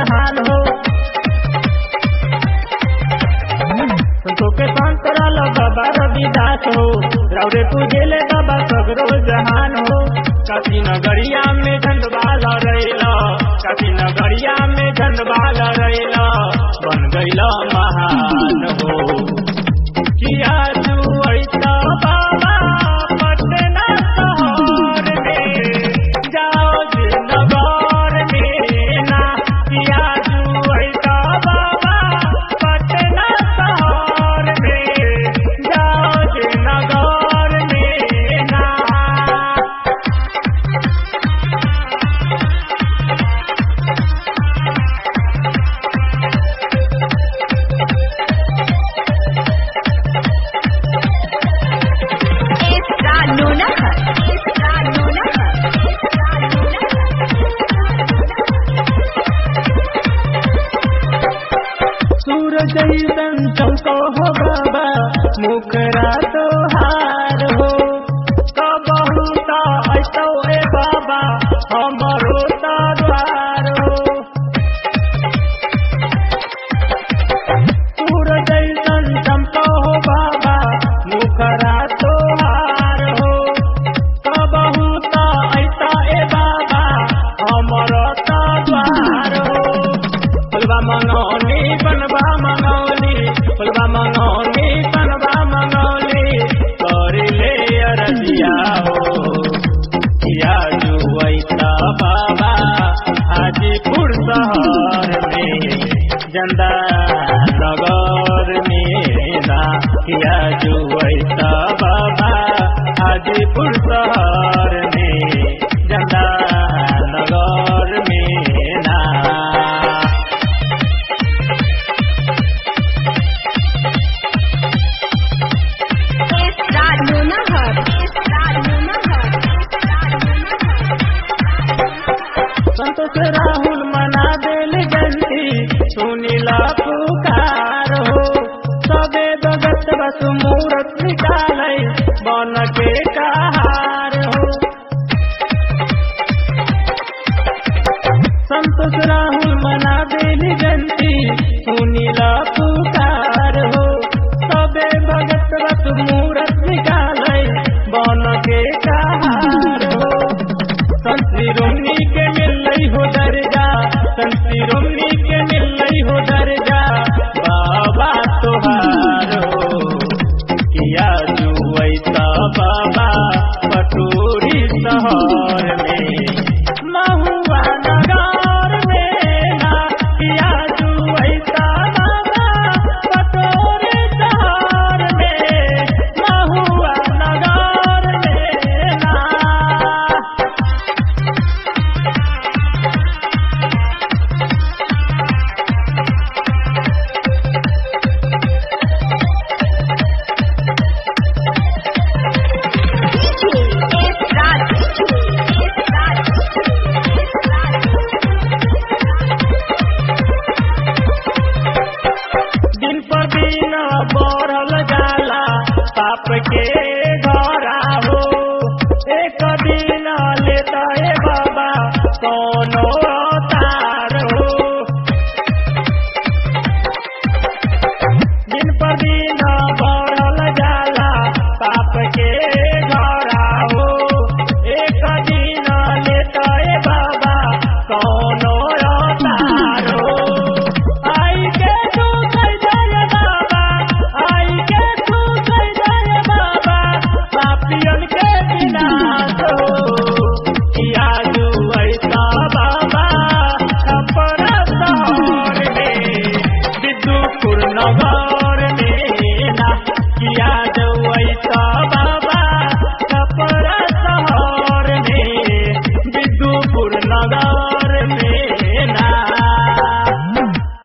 जहान हो संतो के संत रहल बाबा रविदास हो रौरे पूजेले बाबा सगरो जहान हो काशी नगरिया में झंडवाल रैला काशी नगरिया में झंडवाल रैला बन गैला महान हो किया तू ऐसा बाबा पटना शहर में जाओ जे नगर में ना किया तू ऐसा बाबा पटना शहर में जाओ जे नगर में ना Extra Lunahar. Extra Lunahar. Extra सूरज जैसन चमको हो बाबा मुखरा तोहार हो कबहू ता ऐसो ए बाबा हमरो ता द्वार हो सूरज जैसन चमको हो बाबा मुखरा तोहार हो कबहू ता ऐसा ए बाबा हमरो ता द्वार हो फुलवा मंगौली बनवा मंगौली फुलवा मंगौली बनवा मंगौली कर ले अरजिया हो किया जुवैता बाबा हाजीपुर शहर में जंदा नगर में ना किया जुवैता बाबा हाजीपुर शहर में जंदा नगर में ना Extra Lunahar. Extra Lunahar. Extra Santosh Rahul मना दिल जंती सुनीला पुकार हो सबे जगत बस मूरत निकाले बन के कहार हो संतोष राहुल मना दिल जंती सुनीला पुकार हो सबे भगत बस मूरत निकाले बन के कहार हो संतरी रोमनी के मिल रही हो दर्जा संतरी रोमनी के मिल रही हो दर्जा बाबा तोहार हो किया जुवैता बाबा पटोरी शहर में महुआ नगर में ना किया जुवैता बाबा पटोरी शहर में महुआ नगर में ना दिन पर दिन बढ़ल जाला पाप के